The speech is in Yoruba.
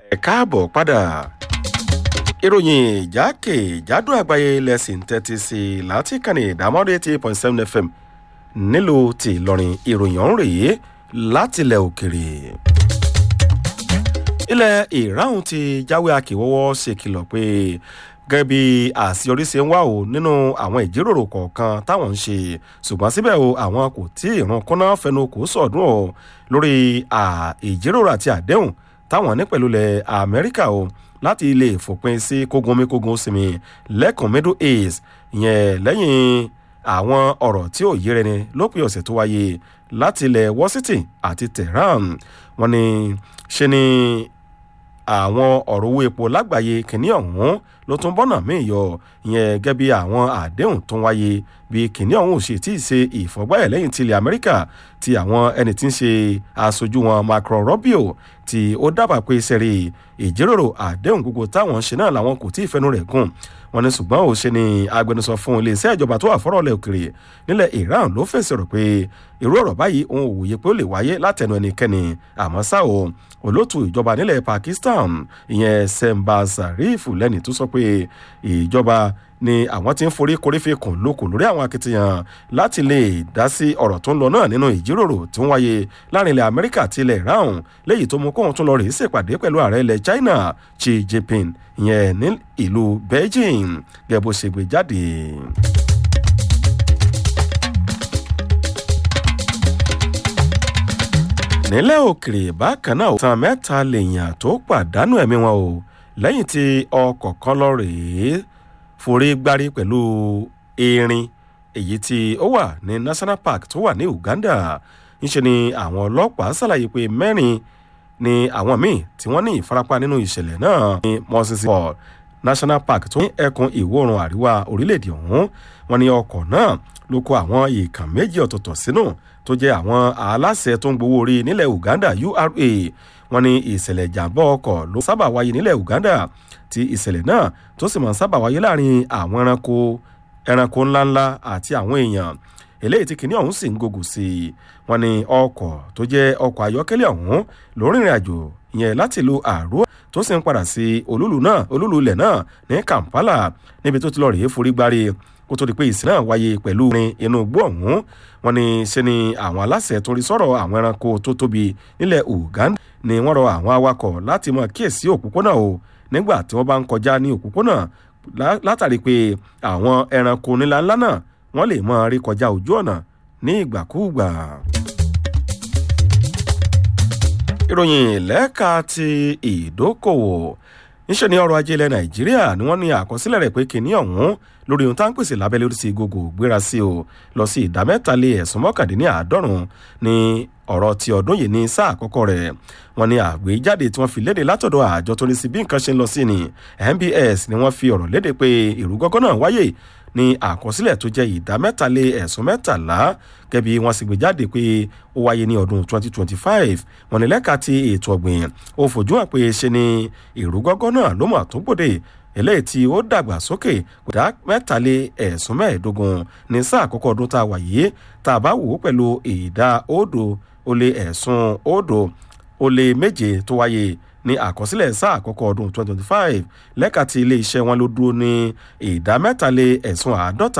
ẹ káàbọ̀ padà ìròyìn ìjákèjádò àgbáyé lẹ́sìn tẹ́tí sí i láti kànnì ìdámọ́dé eighty point seven fm nílùú ti ìlọrin ìròyìn ọ̀hún rèé látilẹ̀ òkèrè. ilẹ̀ ìráhùn ti jáwé akíwọ́wọ́ ṣèkìlọ̀ pé gẹ́gẹ́ bí àṣeyọrí ṣe ń wá o nínú àwọn ìjíròrò kọ̀ọ̀kan táwọn ń ṣe ṣùgbọ́n síbẹ̀ o àwọn kò tí ì ràn kúnná fẹnu kò sọ̀dún o lórí ìjíròrò àti àdéhùn táwọn ní pẹ̀lú ilẹ̀ amẹ́ríkà o láti lè fòpin sí kógun omi kógun sinmi lẹ́kùn middle east ìyẹn lẹ́yìn àwọn ọ̀rọ̀ tí ò yé rẹni lópin ọ̀sẹ̀ tó wáyé láti ilẹ̀ washington àti tehran wọn ni ṣe ni àwọn ọ̀rọ̀ owó epo lágbàáyé kìíní ọ̀hún ló tún bọ́nà míì yọ ìyẹn gẹ́gẹ́ bí àwọn àdéhùn tó ń wáyé bí kìíní ọ̀hún ò ṣe tí ì ṣe ìfọ̀gbáyẹ̀ lẹ́yìn tilẹ̀ amẹ́ríkà ti àwọn ẹni tí ń ṣe aṣojú wọn macro rubio tí ó dábàá pé sẹ́rí ìjíròrò àdéhùn gbogbo táwọn ṣe náà làwọn kò tí ì fẹnu rẹ̀ gùn wọn ní ṣùgbọ́n ò ṣe ni agbẹnusọ fún iléeṣẹ́ ìjọba tó wà fọ́rọ̀lẹ̀ òkèrè nílẹ̀ iran ló fèsì rò pé irú ọ̀rọ̀ báyìí òun ò wòye pé ó lè wáyé látẹnu ẹnikẹ́ni àmọ́ ṣá o olóòtú ìjọba nílẹ̀ pakistan ìyẹn semba zarif lẹ́ni tó sọ pé ìjọba ni àwọn tí ń forí korífe kùn lóko lórí àwọn akitiyan láti lè dá sí ọ̀rọ̀ tó ń lọ náà nínú ìjíròrò tí ń wáyé láàrin ilẹ̀ amẹ́ríkà àti ilẹ̀ iran léyìí tó mú kóhun tún lọ rèé ṣèpàdé pẹ̀lú ààrẹ ilẹ̀ china xi jinping ìyẹn ní ìlú beijing gẹ́gẹ́ bó ṣe gbé jáde. nílẹ̀ òkèrè bákan náà tán mẹ́ta lèèyàn tó pàdánù ẹ̀mí wọn o lẹ́yìn tí ọkọ̀ kan lọ rèé forí gbárí pẹ̀lú erin èyí tí ó wà ní national park tó wà ní uganda ńṣe ni àwọn ọlọ́pàá ṣàlàyé pé mẹ́rin ni àwọn míì tí wọ́n ní ìfarapa nínú ìṣẹ̀lẹ̀ náà ní mọ́sísì paul national park tó ní ẹkùn ìwọ̀-oòrùn àríwá orílẹ̀-èdè ọ̀hún wọn ní ọkọ̀ náà ló kó àwọn ìkàn méjì ọ̀tọ̀ọ̀tọ̀ sínú tó jẹ́ àwọn aláṣẹ tó ń gbowó orí nílẹ̀ uganda ura wọn ní ìṣẹ̀lẹ̀ ìjàmbá ọkọ̀ ló sábà wáyé nílẹ̀ uganda tí ìṣẹ̀lẹ̀ náà tó sì máa ń sábà wáyé láàrin àwọn ẹranko ẹranko ńláńlá àti àwọn èèyàn eléyìí tí kìnìún ọ̀hún sì ń gògùn sí i wọn ní ọkọ̀ tó jẹ́ ọkọ̀ ayọ́kẹ́lẹ́ ọ̀hún ló rìnrìn àjò yẹn láti ìlú àrùn tó sì ń padà sí olúlu náà olúlu ilẹ̀ náà ní kampala níbi tó ti lọ rèé forí gbárí kó tó di pé ìsìn náà wáyé pẹ̀lú rin inú igbó ọ̀hún wọn ni ṣe ni àwọn aláṣẹ tó rí sọ̀rọ̀ àwọn ẹranko tó tóbi nílẹ̀ uganda ni wọ́n rọ àwọn awakọ̀ láti mọ kíyèsí òpópónà o nígbà tí wọ́n bá ń kọjá ní òpópónà látàrí pé àwọn ẹranko nílá ńlá náà wọ́n lè mọ rí kọjá ojú ọ̀nà ní ìgbàkúùgbà. ìròyìn lẹ́ka ti ìdókòwò níṣẹ́ ní ọrọ̀ ajé ilẹ̀ nàìjíríà ni wọ́n ní àkọsílẹ̀ rẹ̀ pé kìnìún ọ̀hún lórí ohun tá ń pèsè lábẹ́lẹ́ orí sí gbogbo gbéra sí o lọ sí ìdá mẹ́ta lé ẹ̀sùn mọ́kàndínláàádọ́rùn ní ọ̀rọ̀ ti ọdún yìí ní sáà àkọ́kọ́ rẹ̀ wọ́n ní àgbéjáde tí wọ́n fi léde látọ̀dọ̀ àjọ tó ní sí bí nǹkan ṣe ń lọ sí ni nbs ni wọ́n fi ọ̀rọ̀ léde pé ìrúgọ́gọ́ náà wáyé ní àkọsílẹ̀ tó jẹ́ ìdá mẹ́tàlé ẹ̀sùn mẹ́tàlá gẹ́bí wọ́n sì gbé jáde pé ó wáyé ní ọdún 2025 wọ́n ní lẹ́ka ti ètò ọ̀gbìn ó fojú hàn pé ṣe ni ìrúgọ́gọ́ náà ló mọ̀ tó gbòde eléyìí tí ó dàgbà sókè kódà mẹ́tàlé ẹ̀sùn mẹ́ẹ̀ẹ́dógún ní sáà àkọ́kọ́ ọdún tá a wà yìí tá a bá wò ó pẹ̀lú ìdá òdo ó lé ẹ̀sùn òdo ó lé méje tó wáyé ní àkọsílẹ̀ sáà àkọ́kọ́ ọdún 2025 lẹ́ka ti ilé iṣẹ́ wọn ló dúró ní ìdá mẹ́tàlé ẹ̀sùn àádọ́ta